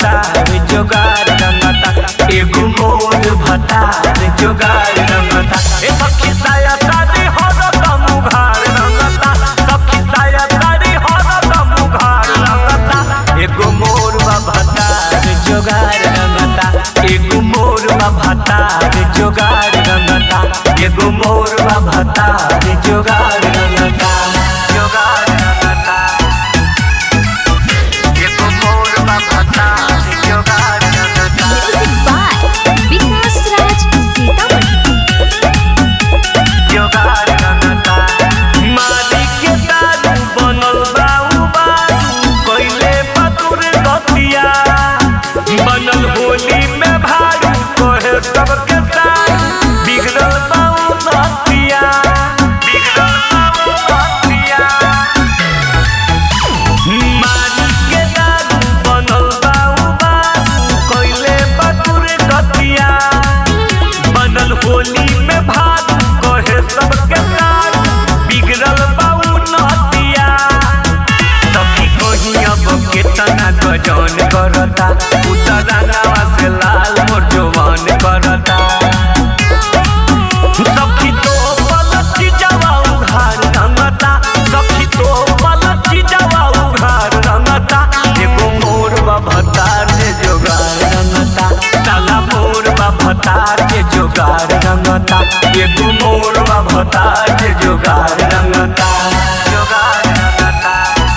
भतार जोगार रंगता एगो मोर भतार जोगार रंगता ए सखी साया सारी हरदम उघार रंगता सखी साया सारी हरदम उघार रंगता एगो मोर भतार जोगार रंगता एगो मोर भतार जोगार रंगता एगो मोर भतार जोगार रंगता जोगार रंगता एगो मोर भतार जोगार रंगता Music by Vikas Raj Sitaman. जोगार रंगता माली के दारू बनल बा उ बारू कइले पतुर गतिया बनल होली में भारू कहे सबके साथ बिगड़ल बा उ नतिया बिगड़ल बा उ नतिया माली के दारू बनल बा उ बारू कइले पतुर गतिया बनल होली में भाग कहे सबके साथ बिगड़ल बाऊ नतिया सखी कहीं अब केतना गजन करता उतरानावा से लाल मोर जवान करता सखी तो पलटी जावा उघार रंगता सखी तो पलटी जावा उघार रंगता एगो मोर भतार जे जोगार रंगता साला मोर भतार जे जोगार रंगता एगो मोर भतार जे जोगार रंगता जोगार रंगता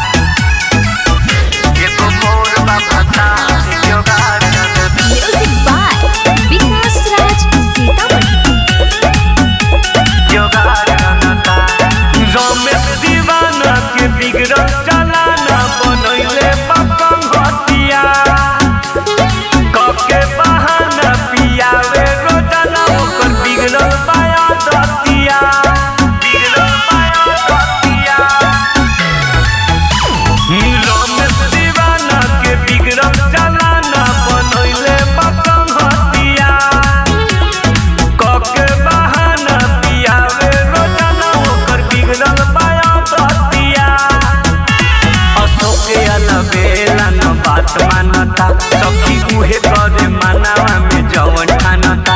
एगो मोर भतार जे जोगार रंगता Music by Vikas Raj Sitaman. जोगार रंगता रमेश दीवाना के बिगड़ल चलाना बनैले पपंग हतिया कके बहाना पियावे रोजाना ओकर बिगड़ल पाया दतिया बिगड़ल पाया दतिया रमेश दीवाना के बिगड़ल चलाना बनैले पपंग हतिया कके बहाना पियावे रोजाना ओकर बिगड़ल पाया दतिया अशोके अलबेला न बात मानता सखी उहे करे मानावा में जवन ठानता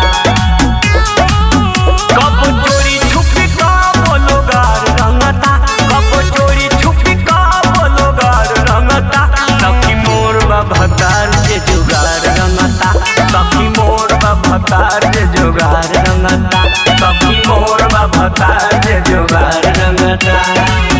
कब चोरी छुपी कब लोगार रंगता कब चोरी छुपी कब लोगार रंगता सखी मोर भतार जे जुगार रंगता सखी मोर भतार जे जुगार रंगता सखी मोर भतार जे जुगार रंगता